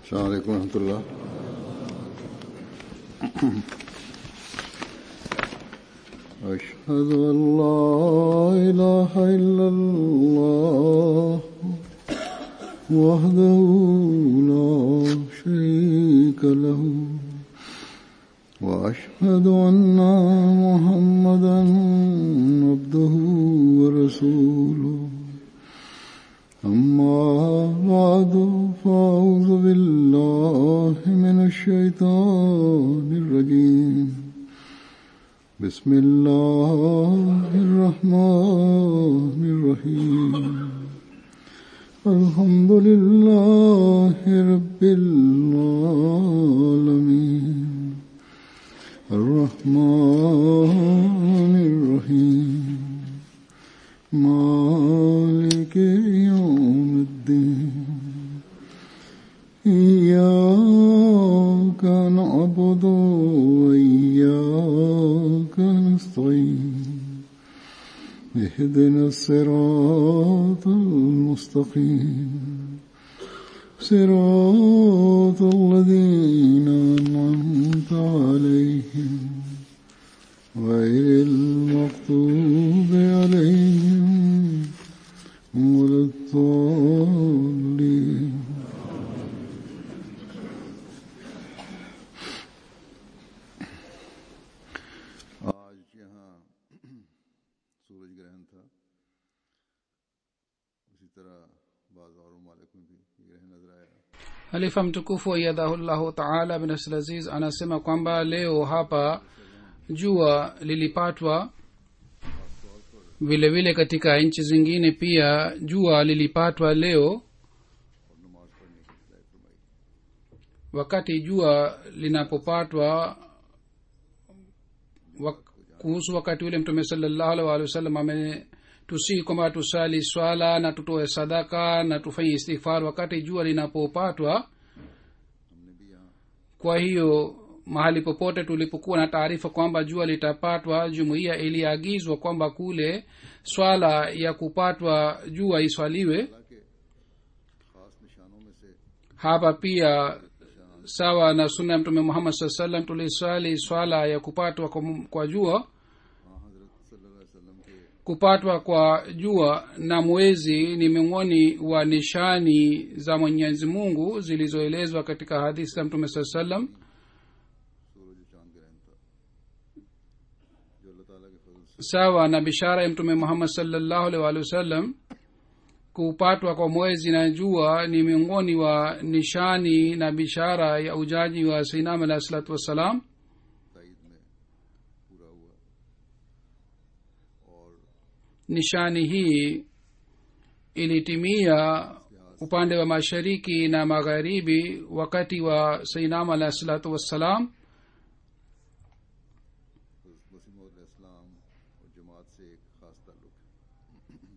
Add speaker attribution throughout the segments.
Speaker 1: السلام عليكم ورحمة الله أشهد أن لا إله إلا الله وحده لا شريك له وأشهد أن محمدا عبده ورسوله أما بعد فأعوذ بالله من الشيطان الرجيم بسم الله الرحمن الرحيم الحمد لله رب العالمين الرحمن الرحيم مالك يوم الدين إياك نعبد وإياك نستعين اهدنا الصراط المستقيم صراط الذين أنعمت عليهم غير المغضوب عليهم ولا الضالين आज यहाँ सूरज ग्रहण था उसी तरह बाज़ और ममालिक में भी ये ग्रहण नजर आया
Speaker 2: halifa mtukufu aiyadhahullahu taala bin abdulaziz anasema kwamba leo hapa jua lilipatwa vile vile katika nchi zingine pia jua lilipatwa leo wakati jua linapopatwa wak, kuhusu wakati ule mtume salallahu alaihi waalihi wasallam ametusihi kwamba tusali swala na tutoe sadaka na tufanye istighfar wakati jua linapopatwa kwa hiyo mahali popote tulipokuwa na taarifa kwamba jua litapatwa jumuiya iliagizwa kwamba kule swala ya kupatwa jua iswaliwe
Speaker 1: खास निशानों में से
Speaker 2: hapa pia sawa na sunna ya mtume muhammad saa salam tuliswali swala ya kupatwa kwa, kwa jua
Speaker 1: हाँ हजरत सल्लल्लाहु अलैहि वसल्लम के
Speaker 2: kupatwa kwa jua na mwezi ni miongoni wa nishani za mwenyezi mungu zilizoelezwa katika hadithi za mtume saa salam
Speaker 1: सूरज चांद ग्रहण था जो अल्लाह ताला के फजल से
Speaker 2: sawa na bishara ya mtume muhammad salllahu alaihi waalihi wasallam kupatwa kwa mwezi na jua ni miongoni wa nishani na bishara ya ujaji wa sainam alahi salatu wassalam
Speaker 1: ताईद में पूरा हुआ और
Speaker 2: nishani hii ilitimia upande wa mashariki na magharibi wakati wa sainam alahi salatu wassalam
Speaker 1: Wasim इस्लाम और जमात से एक खास ताल्लुक है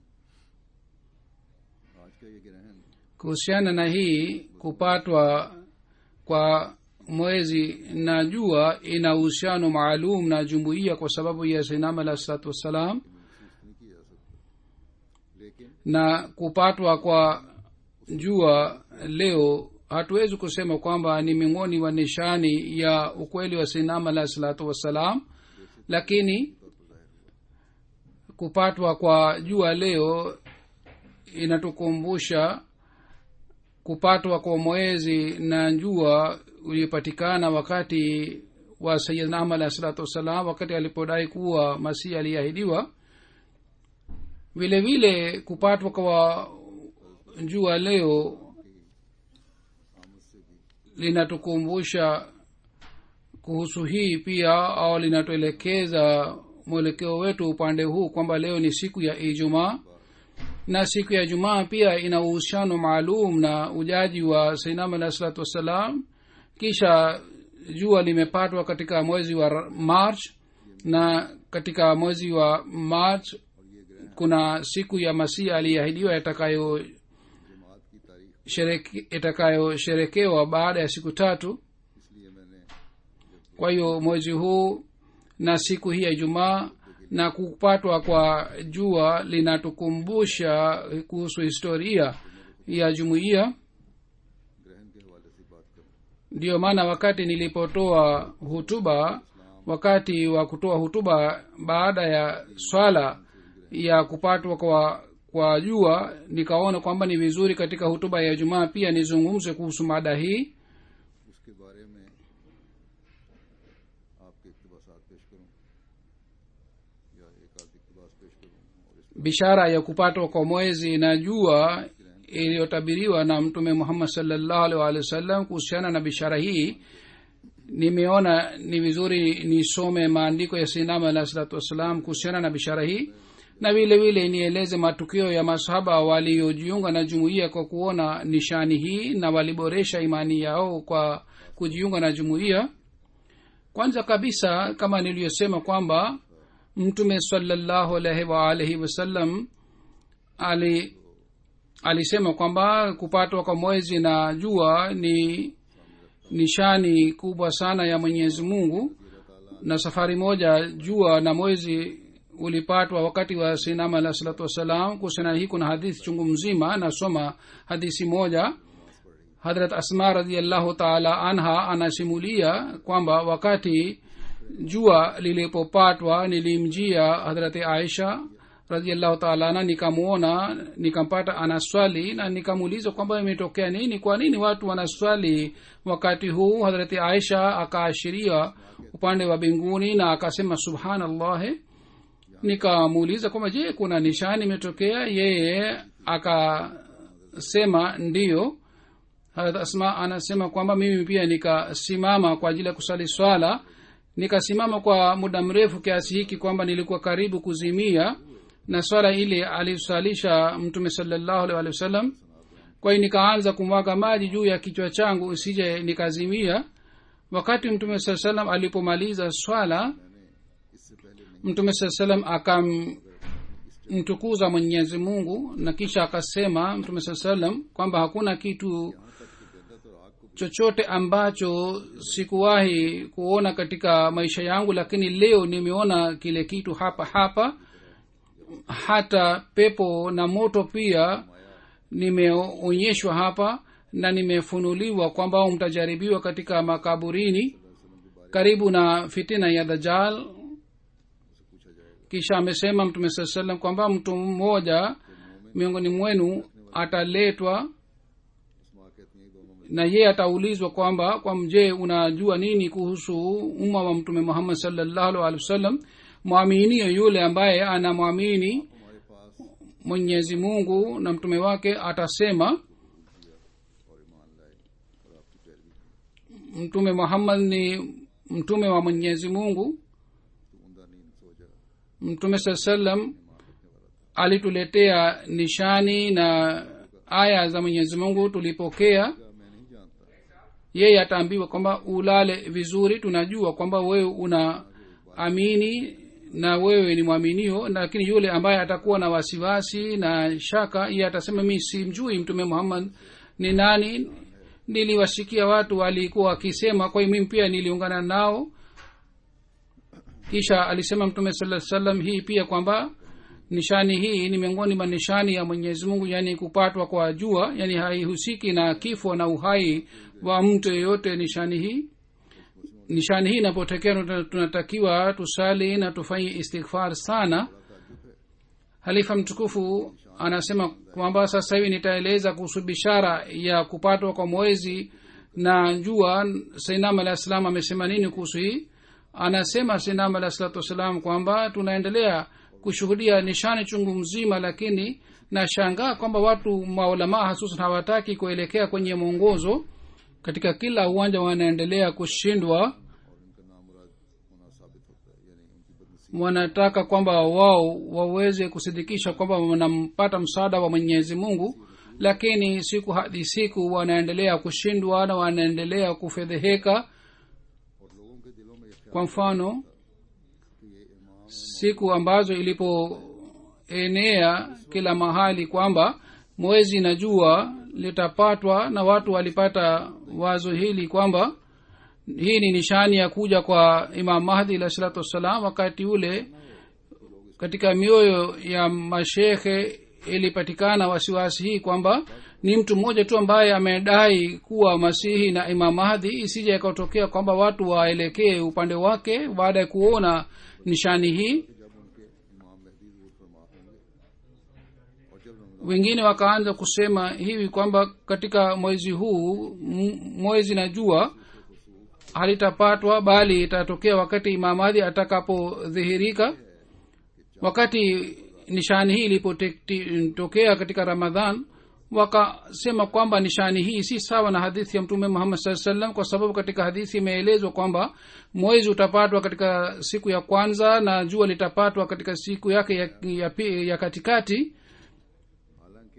Speaker 1: आज का ये ग्रहण
Speaker 2: kuhusiana na hii kupatwa kwa mwezi na jua ina uhusiano maalum na jumuiya kwa sababu ya sainam alahi salatu wassalam
Speaker 1: महसूस नहीं की जा सकती लेकिन
Speaker 2: na kupatwa kwa jua leo hatuwezi kusema kwamba ni miongoni wa nishani ya ukweli wa sinam alahi salatu wassalam lakini kupatwa kwa jua leo inatukumbusha kupatwa kwa mwezi na jua uliopatikana wakati wa sayidna ahmad alahi salatu wassalam wakati alipodai kuwa masihi aliahidiwa vile vile kupatwa kwa jua leo linatukumbusha kuhusu hii pia au linatuelekeza mwelekeo wetu upande huu kwamba leo ni siku ya ijumaa na siku ya jumaa pia ina uhusiano maalum na ujaji wa sainam alahi salatu wassalam kisha jua limepatwa katika mwezi wa march na katika mwezi wa march kuna siku ya masihi aliyeahidiwa itakayo
Speaker 1: जमात की तारीख
Speaker 2: shereke- itakayosherekewa baada ya siku tatu
Speaker 1: इसलिए मैंने
Speaker 2: kwa hiyo mwezi huu na siku hii ya ijumaa na kupatwa kwa jua linatukumbusha kuhusu historia ya jumuiya
Speaker 1: ग्रहण के हवाले से बात
Speaker 2: ndiyo maana wakati nilipotoa hutuba wakati wa kutoa hutuba baada ya swala ya kupatwa kwa kwa jua nikaona kwamba ni vizuri katika hutuba ya jumaa pia nizungumze kuhusu mada hii
Speaker 1: उसके बारे में आपके इकतबासात पेश करूं या एक आध इकतबास पेश करूं और इस
Speaker 2: bishara ya kupatwa kwa mwezi na jua iliyotabiriwa na mtume muhammad salllahu alih waalihi wasallam kuhusiana na bishara hii nimeona ni vizuri nisome maandiko ya sinama alah salatu wassalam kuhusiana na bishara hii na vile vile nieleze matukio ya masahaba waliojiunga na jumuiya kwa kuona nishani hii na waliboresha imani yao kwa kujiunga na jumuiya kwanza kabisa kama niliyosema kwamba mtume salallahu alaihi waalihi wasallam ali alisema kwamba kupatwa kwa mwezi na jua ni nishani kubwa sana ya mwenyezi mungu na safari moja jua na mwezi ulipatwa wakati wa sinama alah salatu wassalam kuhusiana hii kuna hadithi chungu mzima nasoma hadithi moja hadrat asma radiallahu taala anha anasimulia kwamba wakati jua lilipopatwa nilimjia hadrati aisha radiallahu taala anha nikamwona nikampata anaswali na nikamuuliza kwamba imetokea nini kwa nini watu wanaswali wakati huu hadrati aisha akaashiria upande wa mbinguni na akasema subhanallahi nikamuuliza kwamba je kuna nishani imetokea yeye akasema ndiyo harat asma anasema kwamba mimi pia nikasimama kwa ajili ya kusali swala nikasimama kwa muda mrefu kiasi hiki kwamba nilikuwa karibu kuzimia na swala ile alisalisha mtume salallahu alih walih wasallam kwa hiyo nikaanza kumwaga maji juu ya kichwa changu isije nikazimia wakati mtume saa salam alipomaliza swala mtume saa salam akamtukuza mwenyezi mungu na kisha akasema mtume saa salam kwamba hakuna kitu chochote ambacho sikuwahi kuona katika maisha yangu lakini leo nimeona kile kitu hapa hapa hata pepo na moto pia nimeonyeshwa hapa na nimefunuliwa kwamba mtajaribiwa katika makaburini karibu na fitina ya dajal kisha amesema mtume saa salam kwamba mtu mmoja miongoni mwenu ataletwa na yeye ataulizwa kwamba kwa je unajua nini kuhusu umma wa mtume muhammad salllahu alih wasallam mwaminio yule ambaye anamwamini mwenyezi mungu na mtume wake atasema mtume muhammad ni mtume wa mwenyezi mungu mtume saa salam alituletea nishani na aya za mwenyezi mungu tulipokea yeye ataambiwa kwamba ulale vizuri tunajua kwamba wewe una amini na wewe ni mwaminio lakini yule ambaye atakuwa na wasiwasi na shaka iye atasema mi simjui mtume muhammad ni nani niliwasikia watu walikuwa wakisema kwa hiyo mimi pia niliungana nao kisha alisema mtume saa salam hii pia kwamba nishani hii ni miongoni mwa nishani ya mwenyezi mungu yaani kupatwa kwa jua yaani haihusiki na kifo na uhai wa mtu yeyote nishani hii nishani hii inapotokea tunatakiwa tusali na tufanye istighfar sana halifa mtukufu anasema kwamba sasa hivi nitaeleza kuhusu bishara ya kupatwa kwa mwezi na jua sainam alah salam amesema nini kuhusu hii anasema sainam alah salatu wassalam kwamba tunaendelea kushuhudia nishani chungu mzima lakini nashangaa kwamba watu maulamaa hasusan hawataki kuelekea kwenye mwongozo katika kila uwanja wanaendelea kushindwa wanataka kwamba wao waweze kusidikisha kwamba wanampata msaada wa mwenyezi mungu lakini siku hadi siku wanaendelea kushindwa na wanaendelea kufedheheka kwa mfano siku ambazo ilipoenea kila mahali kwamba mwezi na jua litapatwa na watu walipata wazo hili kwamba hii ni nishani ya kuja kwa imam mahdi alah salatu wassalam wakati ule katika mioyo ya mashekhe ilipatikana wasiwasi hii kwamba ni mtu mmoja tu ambaye amedai kuwa masihi na imam mahdi isije ikatokea kwamba watu waelekee upande wake baada ya kuona nishani hii
Speaker 1: जब उनके इमाम महदी जरूर फरमा होंगे और जब Ramzan
Speaker 2: wengine wakaanza kusema hivi kwamba katika mwezi huu m- mwezi na jua halitapatwa bali itatokea wakati imamadhi atakapodhihirika wakati nishani hii ilipotokea katika ramadhan wakasema kwamba nishani hii si sawa na hadithi ya mtume muhammad saa salam kwa sababu katika hadithi imeelezwa kwamba mwezi utapatwa katika siku ya kwanza na jua litapatwa katika siku yake ya, ya, pi- ya katikati
Speaker 1: हालांकि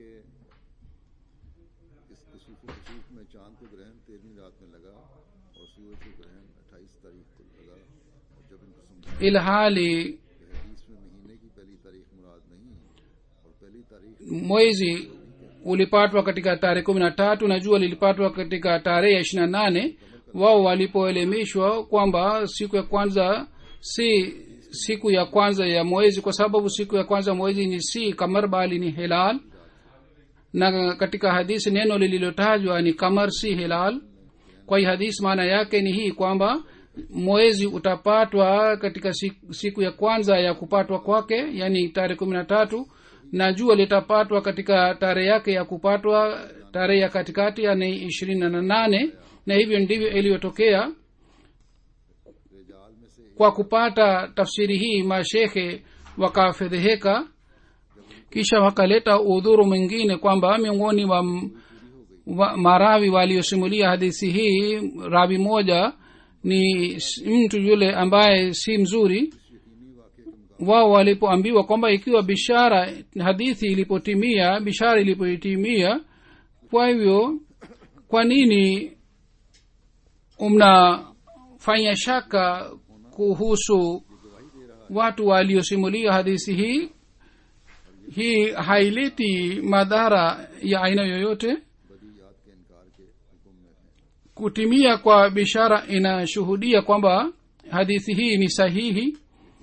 Speaker 1: इस कसूफ कसूफ में चांद को ग्रहण तेरहवीं रात में लगा और सूरज को ग्रहण अट्ठाईस तारीख को लगा और जब इनको समझा
Speaker 2: ilhali
Speaker 1: कि हदीस में महीने की पहली तारीख मुराद नहीं और पहली तारीख
Speaker 2: mwezi ulipatwa katika tarehe kumi na tatu na jua lilipatwa katika tarehe ya ishiri na nane wao walipoelimishwa kwamba siku ya kwanza si siku ya kwanza ya mwezi kwa sababu siku ya kwanza ya mwezi ni si kamar bali ni hilal na katika hadisi neno lililotajwa ni kamar si hilal kwa hii hadisi maana yake ni hii kwamba mwezi utapatwa katika siku, siku ya kwanza ya kupatwa kwake yani tarehe kumi na tatu na jua litapatwa katika tarehe yake ya kupatwa tarehe ya katikati yani ishirini na nane na hivyo ndivyo iliyotokea
Speaker 1: रिजाल में से
Speaker 2: kwa kupata tafsiri hii mashekhe wakafedheheka kisha wakaleta udhuru mwingine kwamba miongoni wa, wa marawi waliosimulia hadithi hii rawi moja ni s- mtu yule ambaye si mzuri wao walipoambiwa kwamba ikiwa bishara hadithi ilipotimia bishara ilipoitimia kwa hivyo kwa nini mnafanya shaka kuhusu watu waliosimulia hadithi hii hii haileti madhara ya aina yoyote
Speaker 1: बदीयात के इनकार के हुक्म में है
Speaker 2: kutimia kwa bishara inashuhudia kwamba hadithi hii ni sahihi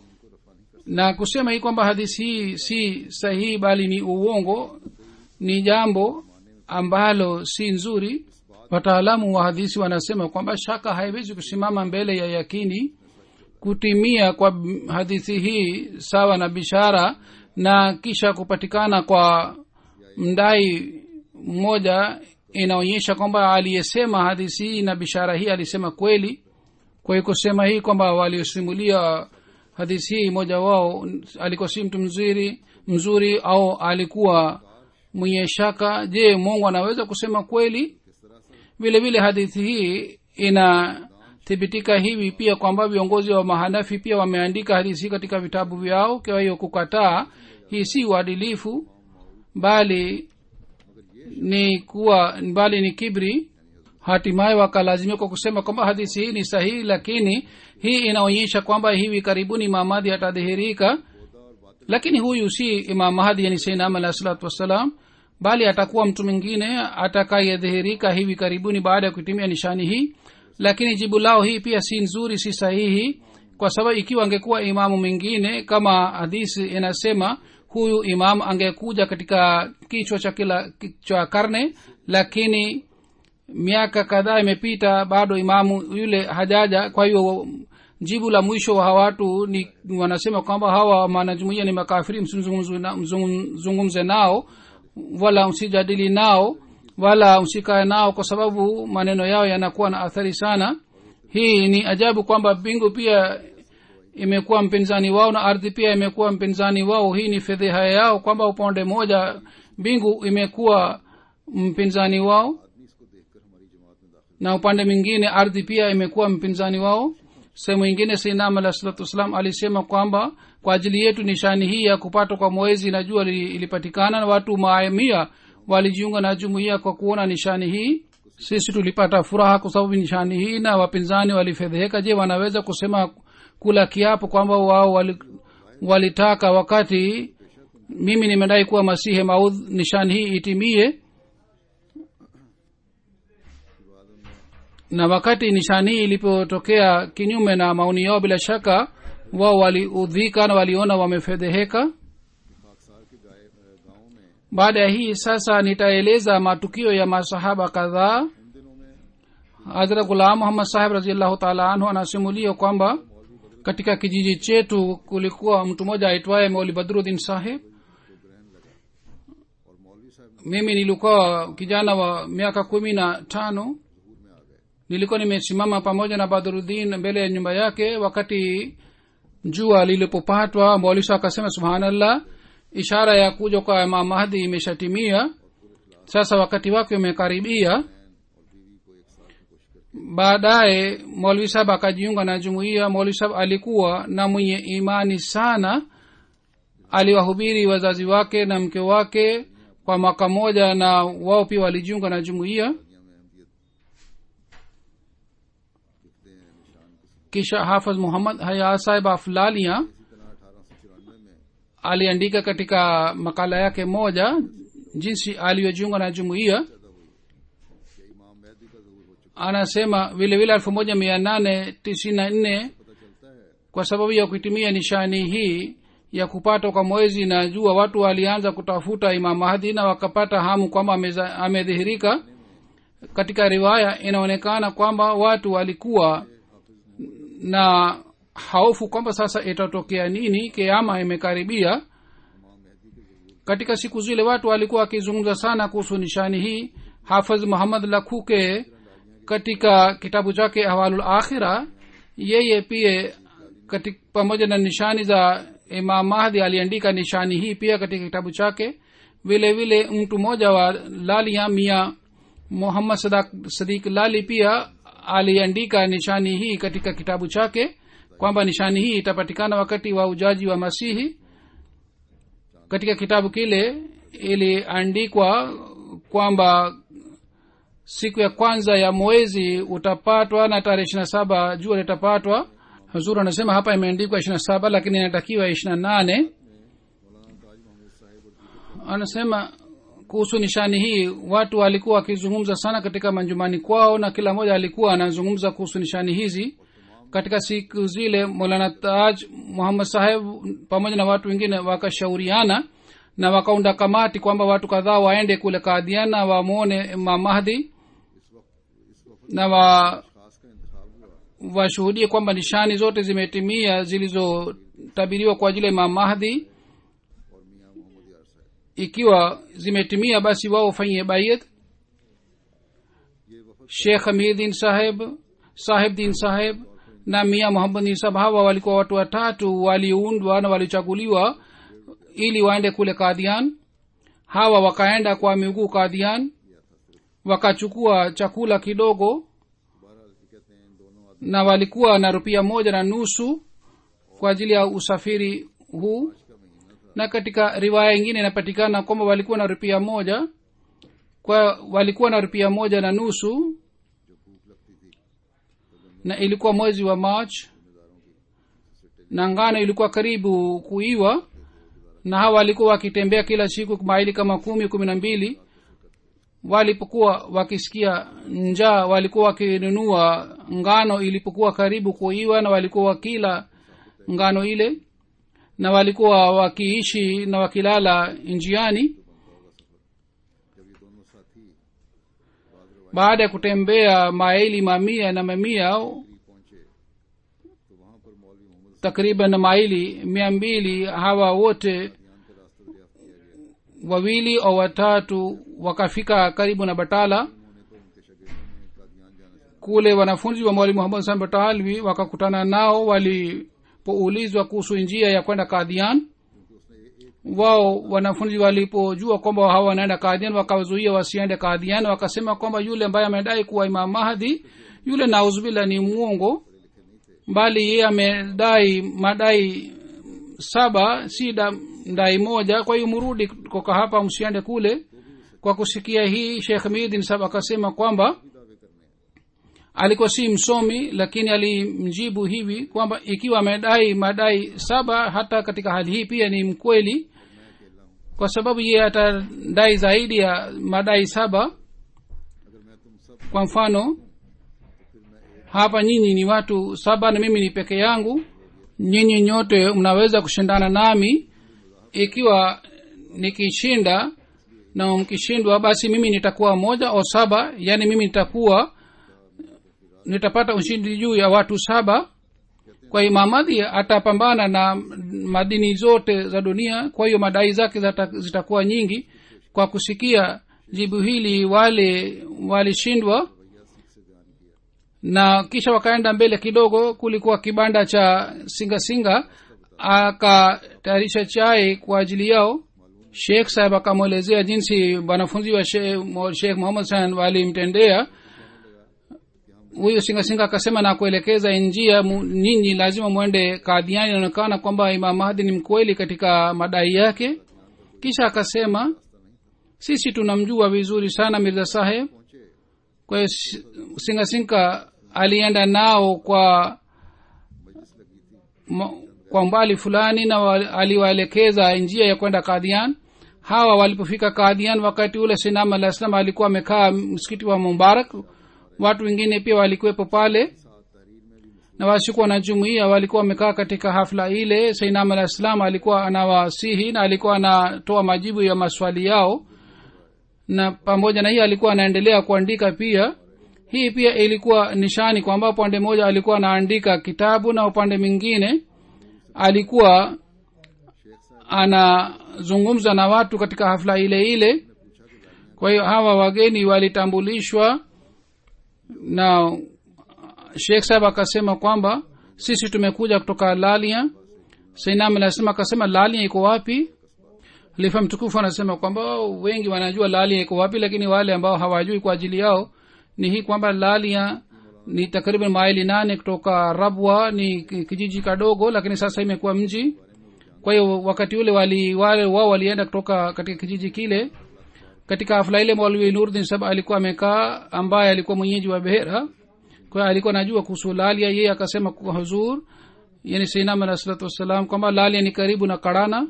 Speaker 2: na kusema hii kwamba hadithi hii si sahihi bali ni uongo ni jambo ambalo si nzuri wataalamu wa hadithi wanasema kwamba shaka haiwezi kusimama mbele ya yakini kutimia kwa b- hadithi hii sawa na bishara na kisha kupatikana kwa mdai mmoja inaonyesha kwamba aliyesema hadithi hii na bishara hii alisema kweli kwa hiyo kusema hii kwamba waliosimulia hadithi hii mmoja wao alikuwa si mtu mzuri mzuri au alikuwa mwenye shaka je mungu anaweza kusema kweli vile vile hadithi hii inathibitika hivi pia kwamba viongozi wa mahanafi pia wameandika hadithi hii katika vitabu vyao kwa hiyo kukataa hii si uadilifu bali ni kuwa bali ni kibri hatimaye wakalazimika kwa kusema kwamba hadithi hii ni sahihi lakini hii inaonyesha kwamba hivi karibuni mamadhi atadhihirika lakini huyu si imam mahdi yani sainam alahi salatu wassalam bali atakuwa mtu mwingine atakayedhihirika hivi karibuni baada ya kutumia nishani hii lakini jibu lao hii pia si nzuri si sahihi kwa sababu ikiwa angekuwa imamu mwingine kama hadisi inasema huyu imam angekuja katika kichwa cha kila cha karne lakini miaka kadhaa imepita bado imamu yule hajaja kwa hiyo jibu la mwisho wa hawa watu ni wanasema kwamba hawa wanajumuia ni makafiri msizungumze na- mzungumze nao wala msijadili nao wala msikae nao kwa sababu maneno yao yanakuwa na athari sana hii ni ajabu kwamba mbingu pia imekuwa mpinzani wao na ardhi pia imekuwa mpinzani wao hii ni fedheha yao kwamba upande moja mbingu imekuwa mpinzani wao
Speaker 1: आदमी इसको देखकर हमारी जमात में दाखिल
Speaker 2: na upande mwingine ardhi pia imekuwa mpinzani wao sehemu ingine sainam alah salatu wassalam alisema kwamba kwa ajili yetu nishani hii ya kupatwa kwa mwezi na jua li- ilipatikana na watu maamia walijiunga na jumuiya kwa kuona nishani hii sisi tulipata furaha kwa sababu nishani hii na wapinzani walifedheheka je wanaweza kusema kula kiapo kwamba wao wali- walitaka wakati mimi nimedai kuwa masihe maudh nishani hii itimie na wakati nishani hii ilipotokea kinyume na maoni yao bila shaka wao waliudhika na waliona wamefedheheka
Speaker 1: खाकसार के गाय गाँव में
Speaker 2: baada ya hii sasa nitaeleza matukio ya masahaba kadhaa
Speaker 1: इन दिनों में
Speaker 2: hadhrat gulam muhammad sahib raziallahu taala anhu anasimulia kwamba katika kijiji chetu kulikuwa mtu mmoja aitwaye mauli badruddin sahib
Speaker 1: और मौलवी साहब
Speaker 2: mimi nilikuwa kijana wa miaka kumi na tano
Speaker 1: जहूर में आ गए
Speaker 2: nilikuwa nimesimama pamoja na badruddin mbele ya nyumba yake wakati jua lilipopatwa maulisa akasema subhanallah ishara ya kuja kwa imam mahdi imeshatimia sasa wakati wake umekaribia
Speaker 1: और बीवी को एक साल की कोशिश करके
Speaker 2: baadaye maulvi sahab akajiunga na jumuiya maulvi sahab alikuwa na mwenye imani sana aliwahubiri wazazi wake na mke wake kwa mwaka moja na wao pia walijiunga na jumuiya
Speaker 1: दुनिया में अहमियत लिखते हैं निशान किसी
Speaker 2: kisha hafaz muhammad haya sahib aflalia
Speaker 1: इसी तरह अठारह सौ चौरानवे में
Speaker 2: aliandika katika makala yake moja jinsi aliyojiunga na jumuiya
Speaker 1: पैदा हुई कि इमाम मेहदी का जहूर हो चुका
Speaker 2: anasema vile vile elfu moja mia nane tisini na nne
Speaker 1: पता चलता है
Speaker 2: kwa sababu ya kuitimia nishani hii ya kupata kwa mwezi na jua watu walianza kutafuta imam mahdi na wakapata hamu kwamba ameza- amedhihirika katika riwaya inaonekana kwamba watu walikuwa na hofu kwamba sasa itatokea nini kiama imekaribia
Speaker 1: इमाम मेहदी के जहूर
Speaker 2: katika siku zile watu walikuwa wakizungumza sana kuhusu nishani hii hafadh muhammad lakhuke katika kitabu chake ahwalul akhira yeye pia katika, pamoja na nishani za imam mahdi aliandika nishani hii pia katika kitabu chake vile vile mtu mmoja wa lalia mia muhammad sadak sadik lali pia aliandika nishani hii katika kitabu chake kwamba nishani hii itapatikana wakati wa ujaji wa masihi katika kitabu kile iliandikwa kwamba siku ya kwanza ya mwezi utapatwa na tarehe ishirina saba jua litapatwa huzuru anasema hapa imeandikwa ishirina saba lakini inatakiwa ishirina nane
Speaker 1: मौलाना ताज मोहम्मद साहिब और दीगर
Speaker 2: anasema kuhusu nishani hii watu walikuwa wakizungumza sana katika manjumani kwao na kila mmoja alikuwa anazungumza kuhusu nishani hizi katika siku zile molana taj muhammad saheb pamoja na watu wengine wakashauriana na wakaunda kamati kwamba watu kadhaa waende kule kadhiana wamwone imam mahdi na wa
Speaker 1: खास का इंतखाब हुआ
Speaker 2: washuhudie kwamba nishani zote zimetimia zilizotabiriwa kwa ajili ya imam mahdi
Speaker 1: और मियाँ मोहम्मद यार साहब
Speaker 2: ikiwa zimetimia basi wao wafanyie bayet
Speaker 1: ये वफद
Speaker 2: shekh hamiddin saheb sahib din saheb na mia muhammad din saheb hawa walikuwa watu watatu waliundwa na walichaguliwa ili waende kule kadhian hawa wakaenda kwa miguu kadhian wakachukua chakula kidogo
Speaker 1: बहरहाल ये कहते हैं इन दोनों आदमी
Speaker 2: na walikuwa na rupia moja na nusu kwa ajili ya usafiri huu
Speaker 1: का महीना था
Speaker 2: na katika riwaya ingine inapatikana kwamba walikuwa na rupia moja kwa walikuwa na rupia moja na nusu
Speaker 1: जो भूख लगती थी
Speaker 2: na ilikuwa mwezi wa march na ngano ilikuwa karibu kuiwa na hawa walikuwa wakitembea kila siku maili kama kumi kumi na mbili walipokuwa wakisikia njaa walikuwa wakinunua ngano ilipokuwa karibu kuiwa na walikuwa wakila ngano ile na walikuwa wakiishi na wakilala njiani
Speaker 1: जब ये दोनों साथी
Speaker 2: baada ya kutembea maili mamia na mamia
Speaker 1: करीब पहुंचे तो वहां पर मौलवी Mohammad
Speaker 2: takriban maili mia mbili hawa wote
Speaker 1: ध्यान का रास्ता दरियाफ्त किया गया
Speaker 2: wawili au watatu wakafika karibu na batala
Speaker 1: उन्होंने तो उनके शागिर्दों ने कादियान जाने से
Speaker 2: kule wanafunzi wa mwalimu muhammad san batalwi wakakutana nao walipoulizwa kuhusu njia ya kwenda kadhian
Speaker 1: क्योंकि उसने एक
Speaker 2: wao wanafunzi walipojua kwamba hawa wanaenda kadhian wakawazuia wasiende kadhian wakasema kwamba yule ambaye amedai kuwa imam mahdi yule nauzbillah ni mwongo bali yeye amedai madai saba si da, dai moja kwa hiyo mrudi kutoka hapa msiende kule kwa kusikia hii shekh midin sab akasema kwamba
Speaker 1: दावे करने हैं
Speaker 2: alikuwa si msomi lakini alimjibu hivi kwamba ikiwa amedai madai saba hata katika hali hii pia ni mkweli kwa sababu yeye atadai zaidi ya madai saba
Speaker 1: अगर मैं तुम सब
Speaker 2: kwa mfano hapa nyinyi ni watu saba na mimi ni peke yangu nyinyi nyote mnaweza kushindana nami ikiwa nikishinda na mkishindwa basi mimi nitakuwa moja au saba yaani mimi nitakuwa nitapata ushindi juu ya watu saba kwa hiyo mamadhi atapambana na madini zote za dunia kwa hiyo madai zake zata- zitakuwa nyingi kwa kusikia jibu hili wale walishindwa na kisha wakaenda mbele kidogo kulikuwa kibanda cha singa singa akatayarisha chai kwa ajili yao shekh saheb akamwelezea jinsi wanafunzi wa shekh muhammad san walimtendea huyu singasinga akasema na kuelekeza njia mu- nyinyi lazima mwende kadhiani inaonekana kwamba imam mahdi ni mkweli katika madai yake kisha akasema sisi tunamjua vizuri sana mirza saheb kwa hiyo si- singasinga alienda nao kwa ma- kwa umbali fulani na wa- aliwaelekeza njia ya kwenda kadhian hawa walipofika kadhian wakati ule sinam alah salam alikuwa amekaa msikiti wa mubarak watu wengine pia walikuwepo pale na wasikuwa na jumuia walikuwa wamekaa katika hafla ile sainam alah salam alikuwa anawasihi na alikuwa anatoa majibu ya maswali yao na pamoja na hii alikuwa anaendelea kuandika pia hii pia ilikuwa nishani kwamba upande mmoja alikuwa anaandika kitabu na upande mwingine alikuwa anazungumza na watu katika hafla ile ile kwa hiyo hawa wageni walitambulishwa na shekh sahab akasema kwamba sisi tumekuja kutoka lalia sainam anasema akasema lalia iko wapi lifa mtukufu anasema kwamba wengi wanajua lalia iko wapi lakini wale ambao hawajui kwa ajili yao ni hii kwamba lalia ni takriban maili nane kutoka rabwa ni ki- kijiji kadogo lakini sasa imekuwa mji kwa hiyo wakati ule wali wale wao walienda kutoka katika kijiji kile katika hafla ile mwalwi nurdin sab alikuwa amekaa ambaye alikuwa mwenyeji wa behera kwa hiyo alikuwa anajua kuhusu lalia yeye akasema kwa huzur yani sainam alah salatu wassalam kwamba lalia ni karibu na karana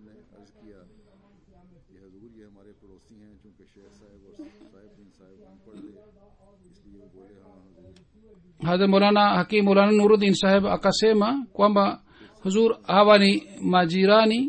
Speaker 2: hadha molana hakim molana nuruddin saheb akasema kwamba huzur hawa ni majirani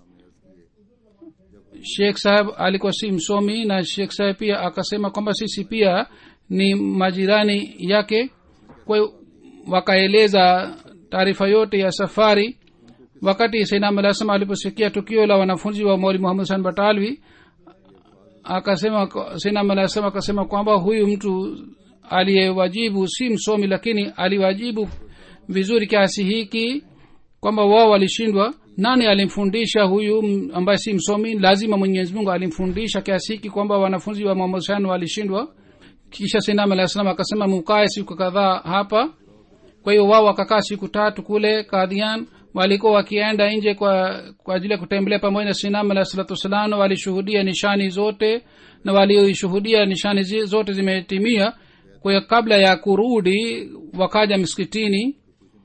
Speaker 2: shekh saheb alikuwa si msomi na shekh saheb pia akasema kwamba sisi pia ni majirani yake kwa hiyo wakaeleza taarifa yote ya safari wakati sainam alah salam aliposikia tukio la wanafunzi wa moli muhammad san batalwi akasema sainam alah salam akasema kwamba huyu mtu aliyewajibu si msomi lakini aliwajibu vizuri kiasi hiki kwamba wao walishindwa nani alimfundisha huyu m- ambaye si msomi lazima mwenyezi mungu alimfundisha kiasi hiki kwamba wanafunzi wa muhammad san walishindwa kisha sinam alah salam akasema mukae siku kadhaa hapa kwa hiyo wao wakakaa siku tatu kule kadhian walikuwa wakienda nje kwa kwa ajili ya kutembelea pamoja na sinam alah salatu wassalam walishuhudia nishani zote na walioshuhudia nishani zi, zote zimetimia kwa hiyo kabla ya kurudi wakaja msikitini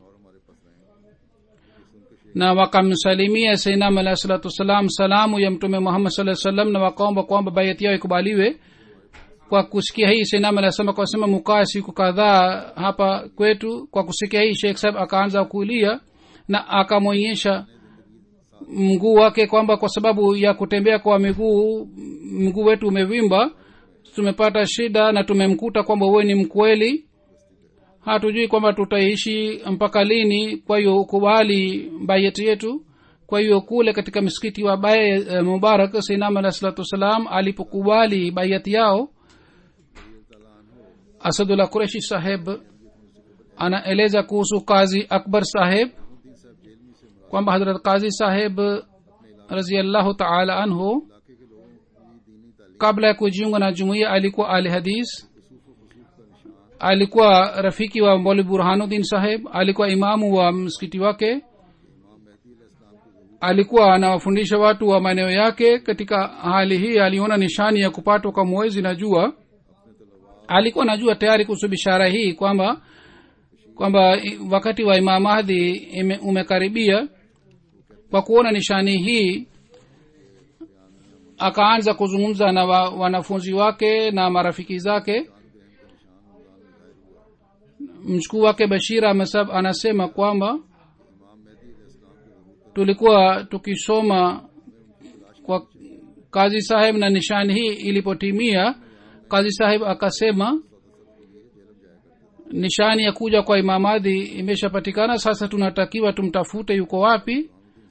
Speaker 2: na wakamsalimia sainam alah salatu wassalam salamu ya mtume muhammad saa salam na wakaomba kwamba bayati yao ikubaliwe kwa kusikia hii sainam alasema kwasema mukaa siku kadhaa hapa kwetu kwa kusikia hii shekh saheb akaanza kulia na akamwonyesha mguu wake kwamba kwa sababu ya kutembea kwa miguu mguu wetu umevimba tumepata shida na tumemkuta kwamba uwe ni mkweli hatujui kwamba tutaishi mpaka lini kwa hiyo ukubali bayeti yetu kwa hiyo kule katika msikiti wa baye e, mubarak sainam alah salatu wassalam alipokubali bayati yao asadullah kureshi saheb anaeleza kuhusu kazi akbar saheb kwamba hadrat kazi saheb raziallahu taala anhu kabla ya kujiunga na jumuiya alikuwa ali hadis alikuwa rafiki wa moli burhanuddin saheb alikuwa imamu wa msikiti wake alikuwa anawafundisha watu wa maeneo yake katika hali hii aliona nishani ya kupatwa kwa mwezi na jua alikuwa najua tayari kuhusu bishara hii kwamba kwamba i- wakati wa imam mahdi ime- umekaribia kwa kuona nishani hii akaanza kuzungumza na wa, wanafunzi wake na marafiki zake mchukuu wake bashira amesab anasema kwamba tulikuwa tukisoma kwa kazi saheb na nishani hii ilipotimia kazi saheb akasema nishani ya kuja kwa imamadhi imeshapatikana sasa tunatakiwa tumtafute yuko wapi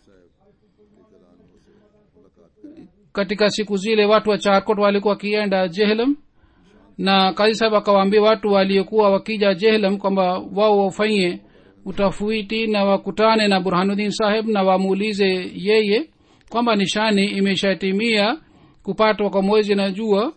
Speaker 2: katika siku zile watu wa charkot walikuwa wakienda jehlam na kazi saheb akawaambia watu waliokuwa wakija jehlam kwamba wao wafanye utafiti na wakutane na burhanuddin saheb na wamuulize yeye kwamba nishani imeshatimia kupatwa kwa mwezi na jua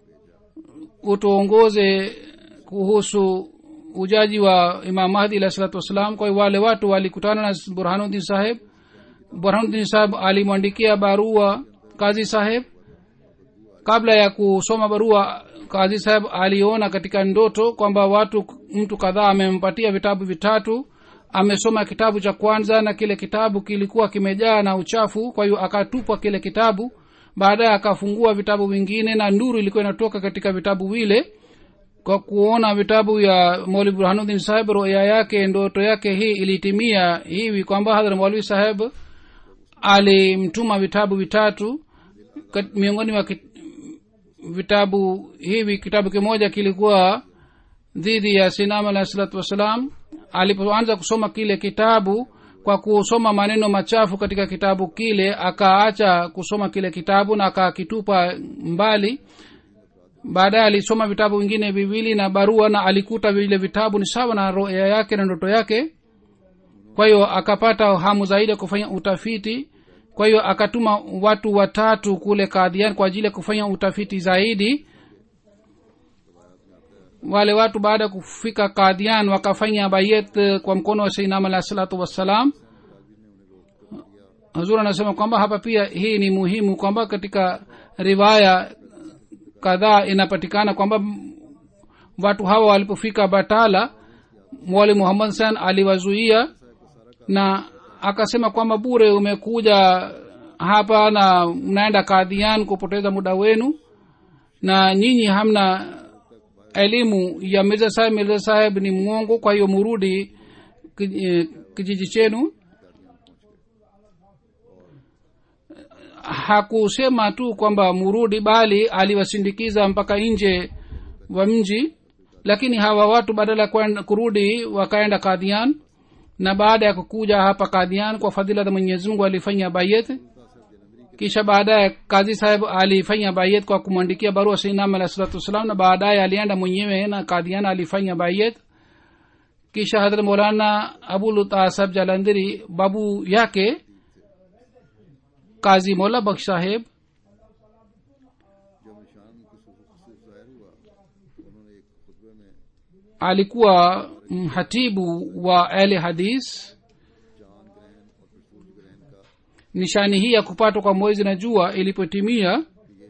Speaker 2: utuongoze kuhusu ujaji wa imam mahdi alah salatu wassalam kwa hiyo wale watu walikutana na burhanuddin saheb burhanuddin saheb alimwandikia barua kazi saheb kabla ya kusoma barua kazi saheb aliona katika ndoto kwamba watu mtu kadhaa amempatia vitabu vitatu amesoma kitabu cha kwanza na kile kitabu kilikuwa kimejaa na uchafu kwa hiyo akatupwa kile kitabu baadaye akafungua vitabu vingine na nuru ilikuwa inatoka katika vitabu vile kwa kuona vitabu ya mauli burhanuddin saheb roya yake ndoto yake hii ilitimia hivi kwamba hadhra maulvi saheb alimtuma vitabu vitatu kat, miongoni mwa kit, vitabu hivi kitabu kimoja kilikuwa dhidi ya sinam alahi salatu wassalam alipoanza kusoma kile kitabu kwa kusoma maneno machafu katika kitabu kile akaacha kusoma kile kitabu na akakitupa mbali baadaye alisoma vitabu vingine viwili na barua na alikuta vile vitabu ni sawa na roya yake na ndoto yake kwa hiyo akapata hamu zaidi ya kufanya utafiti kwa hiyo akatuma watu watatu kule kadhian kwa ajili ya kufanya utafiti zaidi wale watu baada ya kufika kadhian wakafanya bayet kwa mkono wa seinam alahi salatu wassalam hazur anasema kwamba hapa pia hii ni muhimu kwamba katika riwaya kadhaa inapatikana kwamba watu hawa walipofika batala mwali muhammad san aliwazuia na akasema kwamba bure umekuja hapa na mnaenda kadhian kupoteza muda wenu na nyinyi hamna elimu ya mirza saheb mirza saheb ni mwongo kwa hiyo murudi kijiji chenu hakusema tu kwamba murudi bali aliwasindikiza mpaka nje wa mji lakini hawa watu badala ya kurudi wakaenda kadhian na baada ya kukuja hapa kadhian kwa fadhila za mwenyezi mungu alifanya bayet kisha baadaye kazi saheb alifanya bayet kwa kumwandikia barua sainam alah salatu wassalam na baadaye alienda mwenyewe na kadhian alifanya bayet kisha hadrat maulana abulutasab jalandhiri babu yake kazi mola baksh saheb alikuwa mhatibu wa ahli hadis nishani hii ya kupatwa kwa mwezi na jua ilipotimia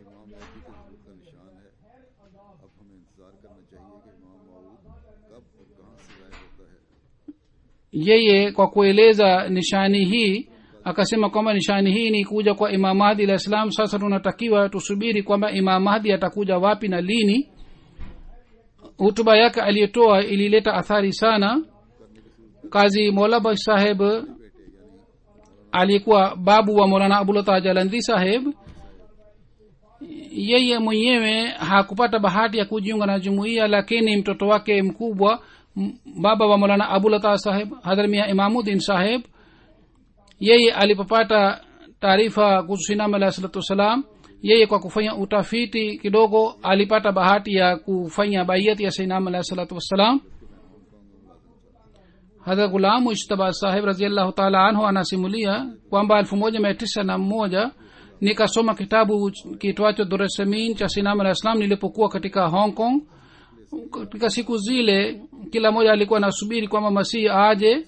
Speaker 2: yeye kwa kueleza nishani hii akasema kwamba nishani hii ni kuja kwa imam mahdi alah islam sasa tunatakiwa tusubiri kwamba imam mahdi atakuja wapi na lini hutuba yake aliyotoa ilileta athari sana kazi molaba saheb aliyekuwa babu wa molana abulata jalandhi saheb yeye mwenyewe hakupata bahati ya kujiunga na jumuiya lakini mtoto wake mkubwa baba wa molana abulata saheb hadhramia imamudin saheb yeye alipopata taarifa kuhusu sinam alahi salatu wassalam yeye kwa kufanya utafiti kidogo alipata bahati ya kufanya baiyati ya sainam alahi salatu wassalam hadha gulamu ishtaba sahib raziallahu taala anhu anasimulia kwamba elfu moja mia tisa na moja nikasoma kitabu kitwacho duresamin cha sinam alah islam nilipokuwa katika hong kong katika siku zile kila moja alikuwa anasubiri kwamba masihi aje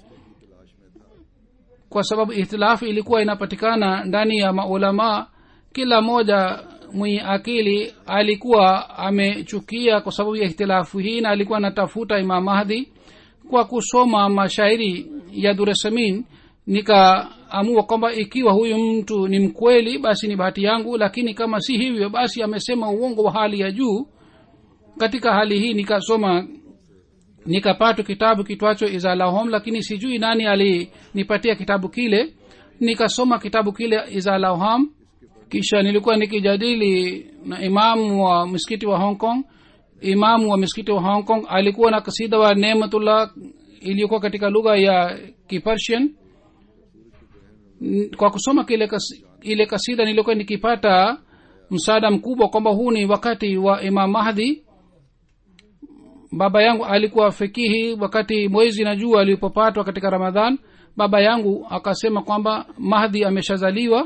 Speaker 2: kwa sababu ihtilafu ilikuwa inapatikana ndani ya maulamaa kila moja mwenye akili alikuwa amechukia kwa sababu ya ihtilafu hii na alikuwa anatafuta imam mahdi kwa kusoma mashairi ya duresamin nikaamua kwamba ikiwa huyu mtu ni mkweli basi ni bahati yangu lakini kama si hivyo basi amesema uongo wa hali ya juu katika hali hii nikasoma nikapata kitabu kitwacho izalahom lakini sijui nani alinipatia kitabu kile nikasoma kitabu kile izalahom kisha nilikuwa nikijadili na imamu wa msikiti wa hong kong imamu wa msikiti wa hong kong alikuwa na kasida wa nematullah iliyokuwa katika lugha ya kipersian N- kwa kusoma kile kas, ile kasida nilikuwa nikipata msaada mkubwa kwamba huu ni wakati wa imam mahdi baba yangu alikuwa fikihi wakati mwezi na jua alipopatwa katika ramadhan baba yangu akasema kwamba mahdi ameshazaliwa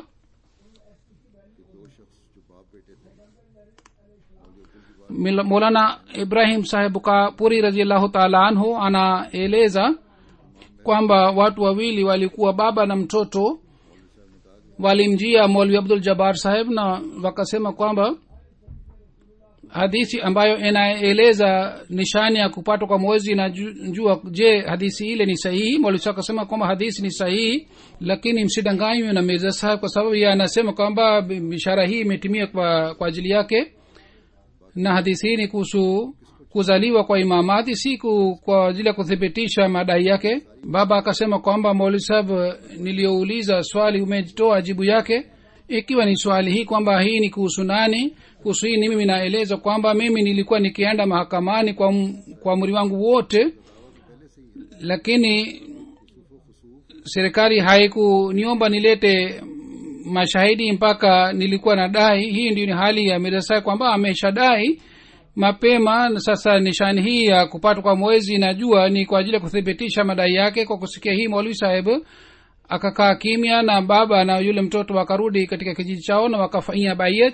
Speaker 2: Mil- molana ibrahim sahebu kapuri raziallahu taala anhu anaeleza kwamba watu wawili walikuwa baba na mtoto walimjia molvi abdul jabar saheb na wakasema kwamba hadithi ambayo inaeleza nishani ya kupatwa kwa mwezi na ju- jua je hadithi ile ni sahihi mwalimu akasema kwamba hadithi ni sahihi lakini msidanganywe na mirza saheb kwa sababu ye anasema kwamba bi- bishara hii imetimia kwa, kwa ajili yake na hadithi hii ni kuhusu kuzaliwa kwa imamadi si ku- kwa ajili ya kuthibitisha madai yake baba akasema kwamba mauli saheb niliyouliza swali umetoa jibu yake ikiwa ni swali hii kwamba hii ni kuhusu nani kuhusu hii ni mimi naeleza kwamba mimi nilikuwa nikienda mahakamani kwa, m- kwa umri wangu wote lakini serikali haikuniomba nilete mashahidi mpaka nilikuwa na dai hii ndio ni hali ya mirasa kwamba ameshadai mapema na sasa nishani hii ya kupatwa kwa mwezi na jua ni kwa ajili ya kuthibitisha madai yake kwa kusikia hii maulwi saheb akakaa kimya na baba na yule mtoto wakarudi katika kijiji chao na wakafanyia bayet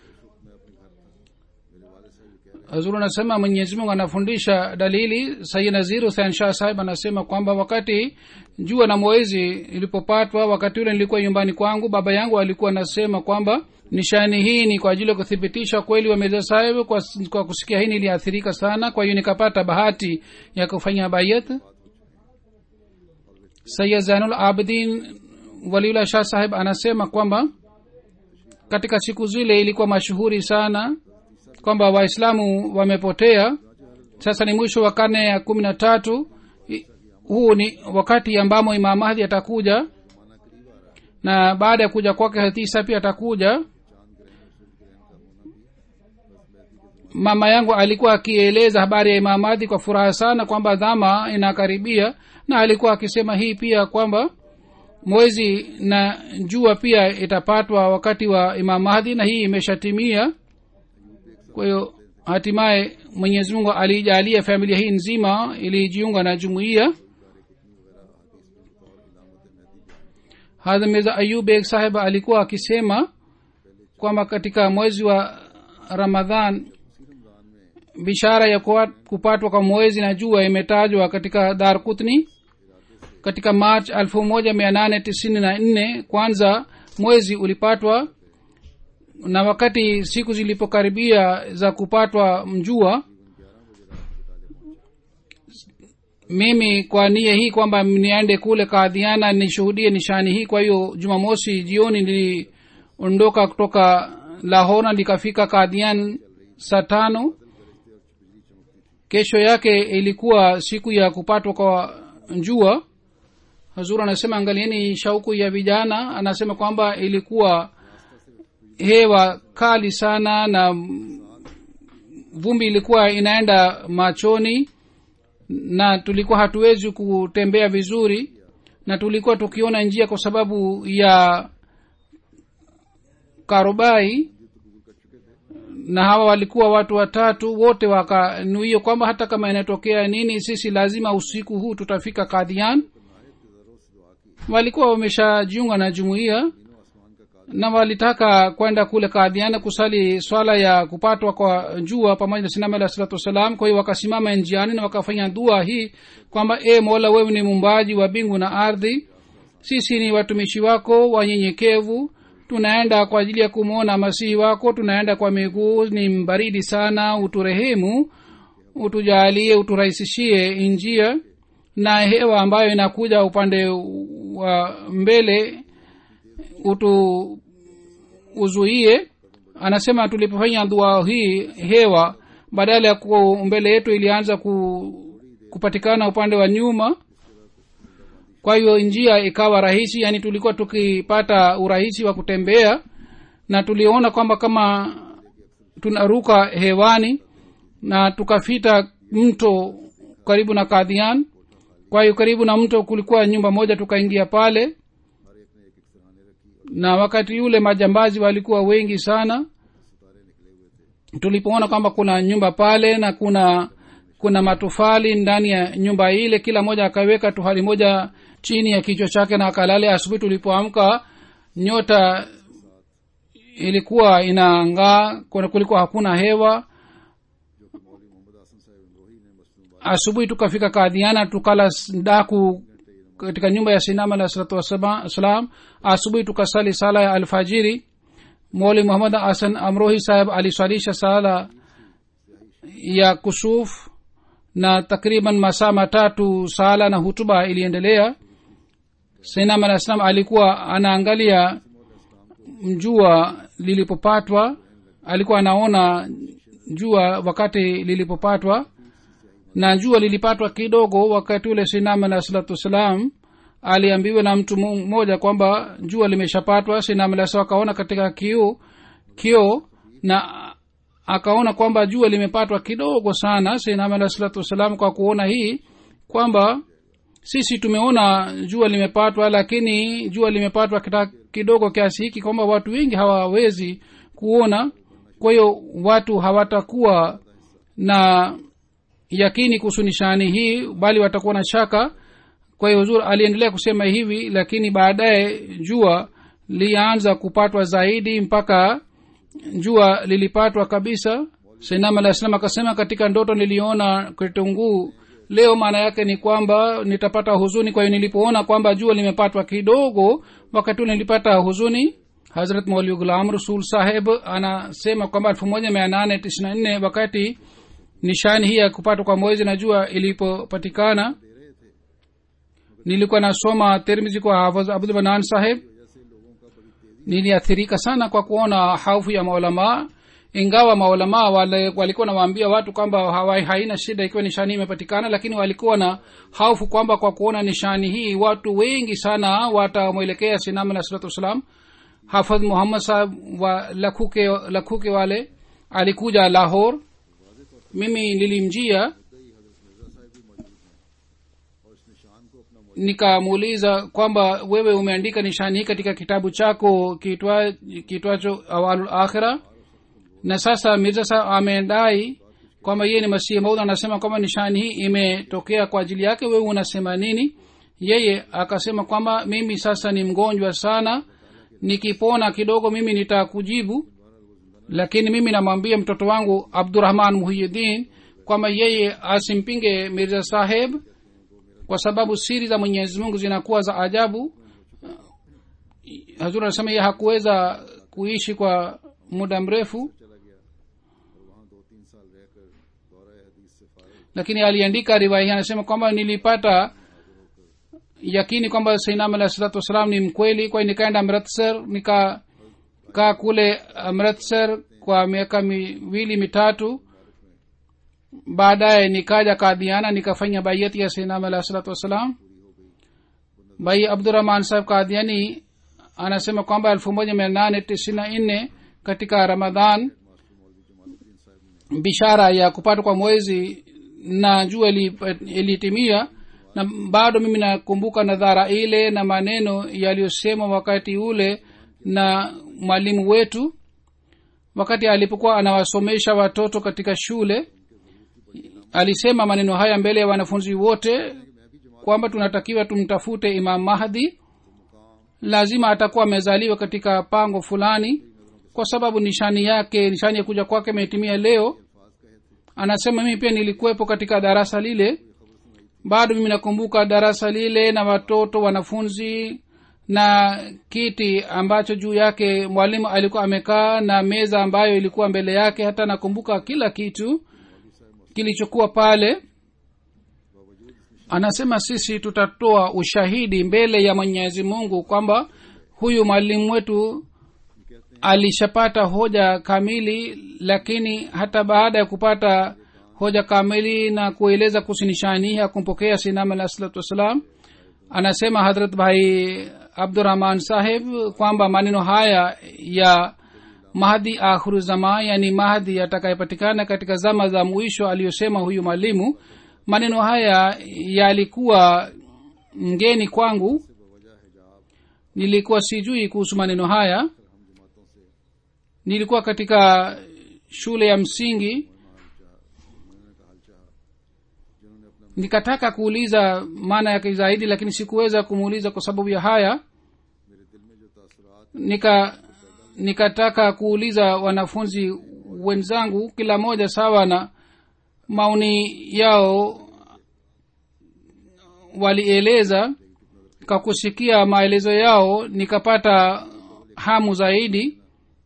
Speaker 2: hazuru anasema mwenyezi mungu anafundisha dalili sayi nazir husein shah sahib anasema kwamba wakati jua na mwezi ilipopatwa wakati ule nilikuwa nyumbani kwangu baba yangu alikuwa anasema kwamba nishani hii ni kwa ajili ya kuthibitisha kweli wa mirza sahib kwa, kwa kusikia hii niliathirika sana kwa hiyo nikapata bahati ya kufanya bayat sayid zainul abidin waliullah shah sahib anasema kwamba katika siku zile ilikuwa mashuhuri sana kwamba waislamu wamepotea sasa ni mwisho wa karne ya kumi na tatu I- huu ni wakati ambamo imam mahdi atakuja na baada ya kuja kwake hatisa pia atakuja mama yangu alikuwa akieleza habari ya imam mahdi kwa furaha sana kwamba dhama inakaribia na alikuwa akisema hii pia kwamba mwezi na jua pia itapatwa wakati wa imam mahdi na hii imeshatimia kwa hiyo hatimaye mwenyezi mungu aliijalia familia hii nzima ilijiunga na jumuiya hadha mirza ayub beg saheb alikuwa akisema kwamba katika mwezi wa ramadhan bishara ya kuwa- kupatwa kwa mwezi na jua imetajwa katika dar kutni katika march 1894 kwanza mwezi ulipatwa na wakati siku zilipokaribia za kupatwa mjua mimi kwa nia hii kwamba niende kule kaadhiana nishuhudie nishani hii kwa hiyo jumamosi jioni niliondoka kutoka lahona likafika kaadhian saa tano kesho yake ilikuwa siku ya kupatwa kwa jua hazur anasema angalieni shauku ya vijana anasema kwamba ilikuwa hewa kali sana na vumbi ilikuwa inaenda machoni na tulikuwa hatuwezi kutembea vizuri na tulikuwa tukiona njia kwa sababu ya karobai na hawa walikuwa watu watatu wote wakanuia kwamba hata kama inatokea nini sisi lazima usiku huu tutafika kadhian walikuwa wameshajiunga na jumuiya na walitaka kwenda kule kadhiana kusali swala ya kupatwa kwa jua pamoja na sinama alah salatu wassalam kwa hiyo wakasimama njiani na wakafanya dua hii kwamba e mola wewe ni mumbaji wa mbingu na ardhi sisi ni watumishi wako wanyenyekevu tunaenda kwa ajili ya kumwona masihi wako tunaenda kwa miguu ni mbaridi sana uturehemu utujalie uturahisishie njia na hewa ambayo inakuja upande wa mbele utu uzuie anasema tulipofanya dua hii hewa badala ya ku mbele yetu ilianza ku, kupatikana upande wa nyuma kwa hiyo njia ikawa rahisi yani tulikuwa tukipata urahisi wa kutembea na tuliona kwamba kama tunaruka hewani na tukafita mto karibu na kadhian kwa hiyo karibu na mto kulikuwa nyumba moja tukaingia pale na wakati yule majambazi walikuwa wengi sana tulipoona kwamba kuna nyumba pale na kuna kuna matofali ndani ya nyumba ile kila moja akaweka tuhali moja chini ya kichwa chake na akalale asubuhi tulipoamka nyota ilikuwa inaangaa kuna kulikuwa hakuna hewa asubuhi tukafika kadhiana tukala daku katika nyumba ya sinama alah salatu wassalam asubuhi tukasali sala ya alfajiri moli muhammad hasan amrohi saheb aliswalisha sala ya kusuf na takriban masaa matatu sala na hutuba iliendelea sainam alah salam alikuwa anaangalia jua lilipopatwa alikuwa anaona jua wakati lilipopatwa na jua lilipatwa kidogo wakati ule sinam alah salatu wassalam aliambiwa na mtu mmoja kwamba jua limeshapatwa sinam alah salam akaona katika kio kio na akaona kwamba jua limepatwa kidogo sana sinam alah salatu wassalam kwa kuona hii kwamba sisi tumeona jua limepatwa lakini jua limepatwa kita kidogo kiasi hiki kwamba watu wengi hawawezi kuona kwa hiyo watu hawatakuwa na yakini kuhusu nishani hii bali watakuwa na shaka kwa hiyo huzur aliendelea kusema hivi lakini baadaye jua lianza kupatwa zaidi mpaka jua lilipatwa kabisa sainam alah salam akasema katika ndoto niliona kitunguu leo maana yake ni kwamba nitapata huzuni kwa hiyo nilipoona kwamba jua limepatwa kidogo wakati ule nilipata huzuni hazrat mauli gulam rasul saheb anasema kwamba elfu moja mia nane tisini na nne wakati nishani hii ya kupatwa kwa mwezi na jua ilipopatikana nilikuwa nasoma termizi kwa hafadh abdul banan saheb niliathirika sana kwa kuona haufu ya maulamaa ingawa maulamaa wale walikuwa nawaambia watu kwamba hawa haina shida ikiwa nishani imepatikana lakini walikuwa na haufu kwamba kwa kuona nishani hii watu wengi sana watamwelekea sinam alah salatu wassalam hafadh muhammad sahab wa lakhuke, lakhuke wale alikuja lahor mimi nilimjia nikamuuliza kwamba wewe umeandika nishani hii katika kitabu chako kitwacho awalul akhira na sasa mirza sa amedai kwamba yeye ni masihi maud anasema kwamba nishani hii imetokea kwa ajili yake wewe unasema nini yeye akasema kwamba mimi sasa ni mgonjwa sana nikipona kidogo mimi nitakujibu lakini mimi namwambia mtoto wangu abdurahman muhiyidin kwamba yeye asimpinge mirza saheb kwa sababu siri za mwenyezi mungu zinakuwa za ajabu hazur anasema yeye hakuweza kuishi kwa muda mrefu lakini aliandika riwaya hii anasema kwamba nilipata yakini kwamba sainam alah salatu wassalam ni mkweli kwa nikaenda amritsar nikakaa kule amritsar kwa miaka miwili mitatu baadaye nikaja kadhiana nikafanya baiyati ya sainam alah salatu wassalam bai abdurahman saheb kadhiani anasema kwamba elfu moja mia nane tisini na nne katika ramadhan bishara ya kupatwa kwa mwezi na jua ilitimia na bado mimi nakumbuka nadhara ile na maneno yaliyosemwa wakati ule na mwalimu wetu wakati alipokuwa anawasomesha watoto katika shule alisema maneno haya mbele ya wanafunzi wote kwamba tunatakiwa tumtafute imam mahdi lazima atakuwa amezaliwa katika pango fulani kwa sababu nishani yake nishani ya kuja kwake imetimia leo anasema mimi pia nilikuwepo katika darasa lile bado mimi nakumbuka darasa lile na watoto wanafunzi na kiti ambacho juu yake mwalimu alikuwa amekaa na meza ambayo ilikuwa mbele yake hata nakumbuka kila kitu kilichokuwa pale anasema sisi tutatoa ushahidi mbele ya mwenyezi mungu kwamba huyu mwalimu wetu alishapata hoja kamili lakini hata baada ya kupata hoja kamili na kueleza kuhusu nishani ya kumpokea sinam alah salatu wassalam anasema hadrat bhai abdurahman saheb kwamba maneno haya ya mahdi akhiru zama yani mahdi yatakayepatikana katika zama za mwisho aliyosema huyu mwalimu maneno haya yalikuwa ngeni kwangu nilikuwa sijui kuhusu maneno haya nilikuwa katika shule ya msingi nikataka kuuliza maana yake zaidi lakini sikuweza kumuuliza kwa sababu ya haya nika nikataka kuuliza wanafunzi wenzangu kila moja sawa na maoni yao walieleza kwa kusikia maelezo yao nikapata hamu zaidi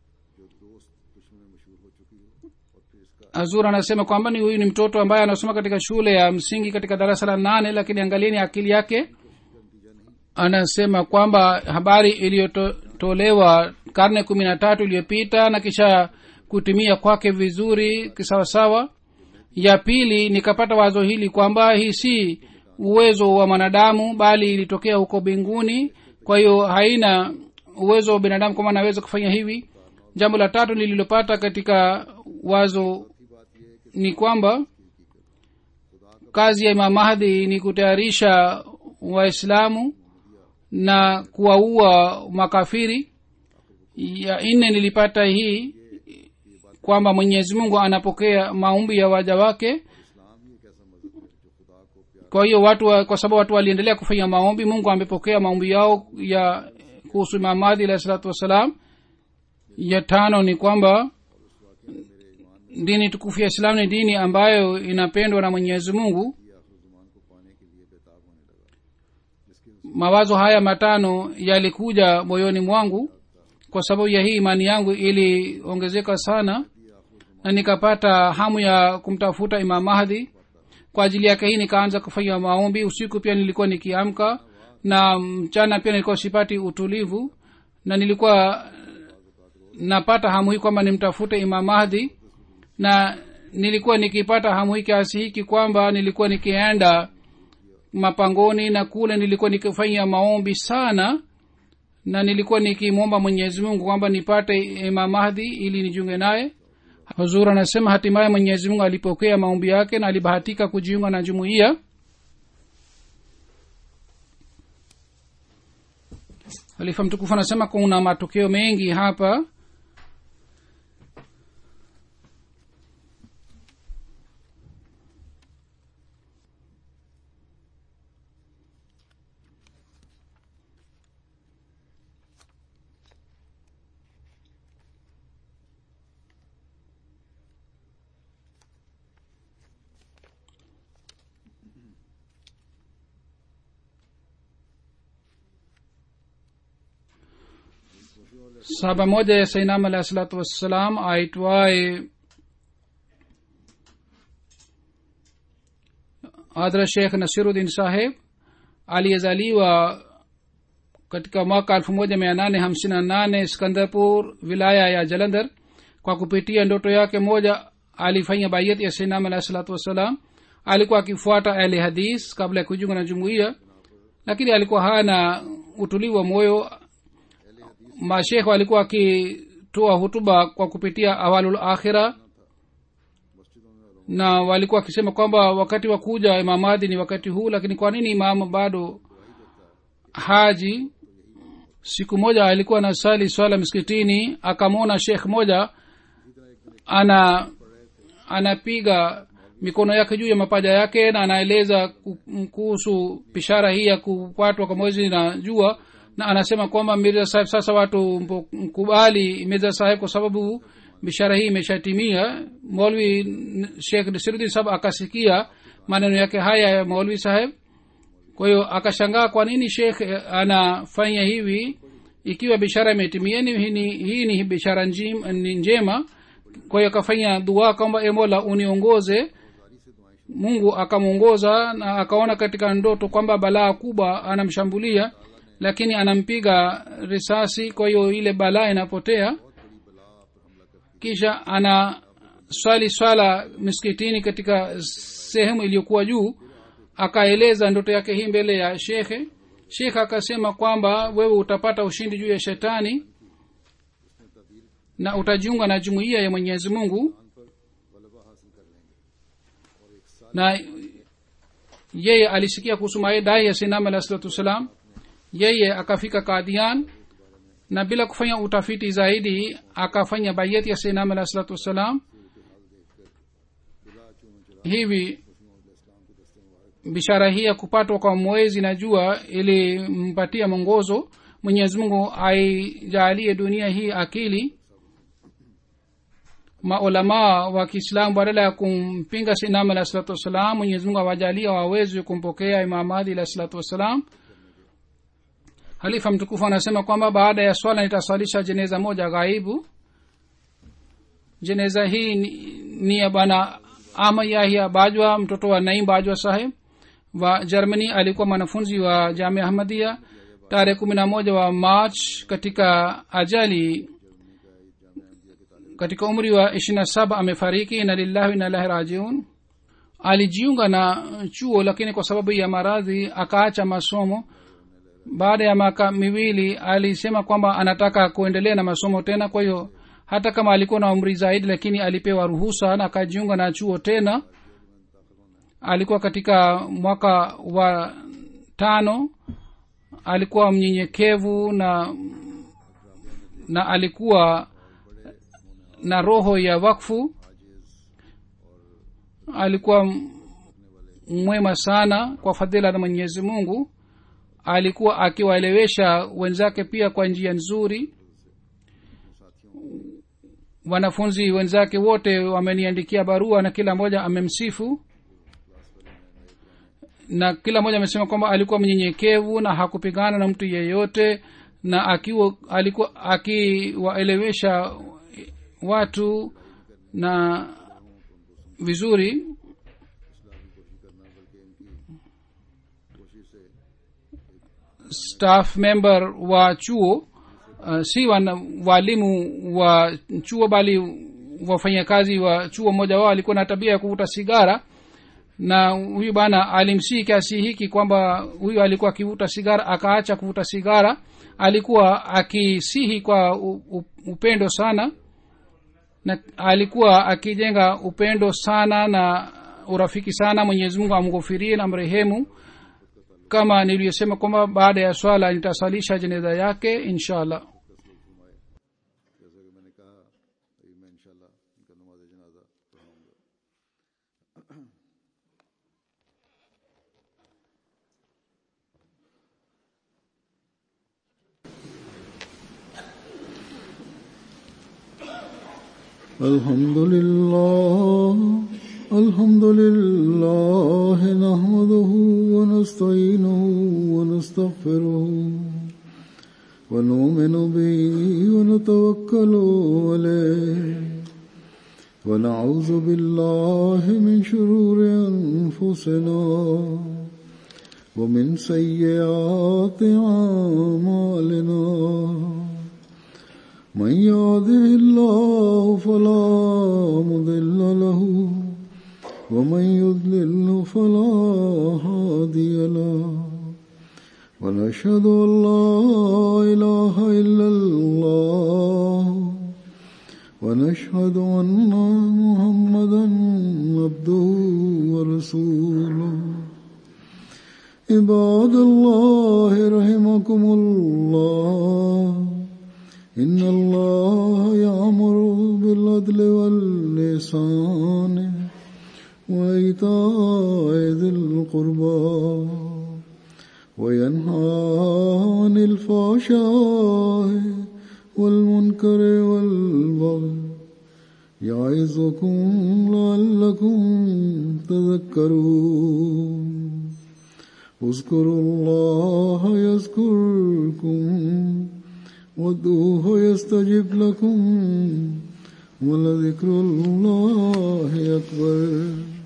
Speaker 2: azur anasema kwamba ni huyu ni mtoto ambaye anasoma katika shule ya msingi katika darasa la nane lakini angalieni akili yake anasema kwamba habari iliyotolewa karne kumi na tatu iliyopita na kisha kutumia kwake vizuri kisawasawa ya pili nikapata wazo hili kwamba hii si uwezo wa mwanadamu bali ilitokea huko mbinguni kwa hiyo haina uwezo wa binadamu kwamba anaweza kufanya hivi jambo la tatu nililopata katika wazo ni kwamba kazi ya imam mahdi ni kutayarisha waislamu na kuwaua makafiri ya nne nilipata hii kwamba mwenyezi mungu anapokea maombi ya waja wake kwa hiyo watu wa, kwa sababu watu waliendelea kufanya maombi mungu amepokea maombi yao ya kuhusu imamadhi alahi salatu wassalam ya tano ni kwamba dini tukufu ya islam ni dini ambayo inapendwa na mwenyezi mungu mawazo haya matano yalikuja moyoni mwangu kwa sababu ya hii imani yangu iliongezeka sana na nikapata hamu ya kumtafuta imam mahdi kwa ajili yake hii nikaanza kufanya maombi usiku pia nilikuwa nikiamka na mchana pia nilikuwa sipati utulivu na nilikuwa napata hamu hii kwamba nimtafute imam mahdi na nilikuwa nikipata hamu hii kiasi hiki kwamba nilikuwa nikienda mapangoni na kule nilikuwa nikifanya maombi sana na nilikuwa nikimwomba mwenyezi mungu kwamba nipate imam mahdi ili nijiunge naye huzur anasema hatimaye mwenyezi mungu alipokea maombi yake na alibahatika kujiunga na jumuiya halifa mtukufu anasema kuna matokeo mengi hapa sahaba moja ya sainam alahi salatu wassalam aitwaye hadra shekh nasiruddin saheb aliyezaliwa katika mwaka elfu moja mia nane hamsini na nane skandarpur wilaya ya jalandhar kwa kupitia ndoto yake moja alifanya bayat ya sainam alahi salatu wassalam alikuwa akifuata ahli hadis kabla ya kujiunga na jumuiya lakini alikuwa hana utulivu wa moyo mashekh walikuwa wakitoa hutuba kwa kupitia awalul akhira na walikuwa wakisema kwamba wakati wa kuja imamadi ni wakati huu lakini kwa nini imam bado haji siku moja alikuwa na sali swala msikitini akamwona shekh moja ana anapiga mikono yake juu ya mapaja yake na anaeleza kuhusu bishara hii ya kupatwa kwa mwezi na jua na anasema kwamba mirza saheb sasa watu mkubali mirza saheb kwa sababu bishara hii imeshatimia molvi shekh nasiruddin saheb akasikia maneno yake haya ya molvi saheb kwa hiyo akashangaa kwa nini shekh anafanya hivi ikiwa bishara imetimia ni hii ni bishara ni njema kwa hiyo akafanya dua kwamba emola uniongoze mungu akamwongoza na akaona katika ndoto kwamba balaa kubwa anamshambulia lakini anampiga risasi kwa hiyo ile balaa inapotea kisha ana swali swala miskitini katika sehemu iliyokuwa juu akaeleza ndoto yake hii mbele ya shekhe shekhe akasema kwamba wewe utapata ushindi juu ya shetani na utajiunga na jumuiya ya mwenyezi mungu
Speaker 1: ईमान पर गलबा हासिल कर लेंगे और एक साल
Speaker 2: na yeye alisikia kuhusu maidai ya sinam alah salatu wassalam yeye akafika kadian na bila kufanya utafiti zaidi akafanya bayeti ya sinam alah salatu wassalam hivi bishara hii ya kupatwa kwa mwezi na jua ilimpatia mwongozo mwenyezi mungu aijalie dunia hii akili maulamaa wa kiislamu badala ya kumpinga sinam alah salatu wassalam mwenyezi mungu awajalia wawezi kumpokea imam adi alah salatu wassalam halifa mtukufu anasema kwamba baada ya swala nitaswalisha jeneza moja ghaibu jeneza hii ni, ni ya bwana ama yahya bajwa mtoto wa naim bajwa saheb wa germany alikuwa mwanafunzi wa jamia ahmadia tarehe kumi na moja wa march katika ajali katika umri wa ishiri na saba amefariki ina lillahi inalahi rajiun alijiunga na chuo lakini kwa sababu ya maradhi akaacha masomo baada ya miaka miwili alisema kwamba anataka kuendelea na masomo tena kwa hiyo hata kama alikuwa na umri zaidi lakini alipewa ruhusa na akajiunga na chuo tena alikuwa katika mwaka wa tano alikuwa mnyenyekevu na na alikuwa na roho ya wakfu alikuwa mwema sana kwa fadhila na mwenyezi mungu alikuwa akiwaelewesha wenzake pia kwa njia nzuri wanafunzi wenzake wote wameniandikia barua na kila mmoja amemsifu na kila mmoja amesema kwamba alikuwa mnyenyekevu na hakupigana na mtu yeyote na akiwa alikuwa akiwaelewesha watu na vizuri staff member wa chuo uh, si wana, walimu wa chuo bali wafanyakazi wa chuo mmoja wao alikuwa na tabia ya kuvuta sigara na huyu bana alimsii kiasi hiki kwamba huyu alikuwa akivuta sigara akaacha kuvuta sigara alikuwa akisihi kwa u, u, upendo sana na alikuwa akijenga upendo sana na urafiki sana mwenyezi mungu amghofirie na mrehemu kama niliyosema kwamba baada ya swala nitasalisha jeneza yake insha allah
Speaker 1: जैसा कि मैंने कहा अभी मैं इंशाल्लाह इनका नमाज जनाजा पढ़ाऊंगा الحمد لله الحمد لله نحمده ونستعينه ونستغفره ونؤمن به ونتوكل عليه ونعوذ بالله من شرور أنفسنا ومن سيئات أعمالنا من يهده الله فلا مضل له ومن يضلل فلا هادي له ونشهد أن لا إله إلا الله ونشهد أن محمدا عبده ورسوله عباد الله رحمكم الله إن الله يأمر بالعدل واللسان وإيتاء ذي القربى وينهى عن الفحشاء والمنكر والبغي يعظكم لعلكم تذكرون اذكروا الله يذكركم وادعوه يستجب لكم ولذكر الله أكبر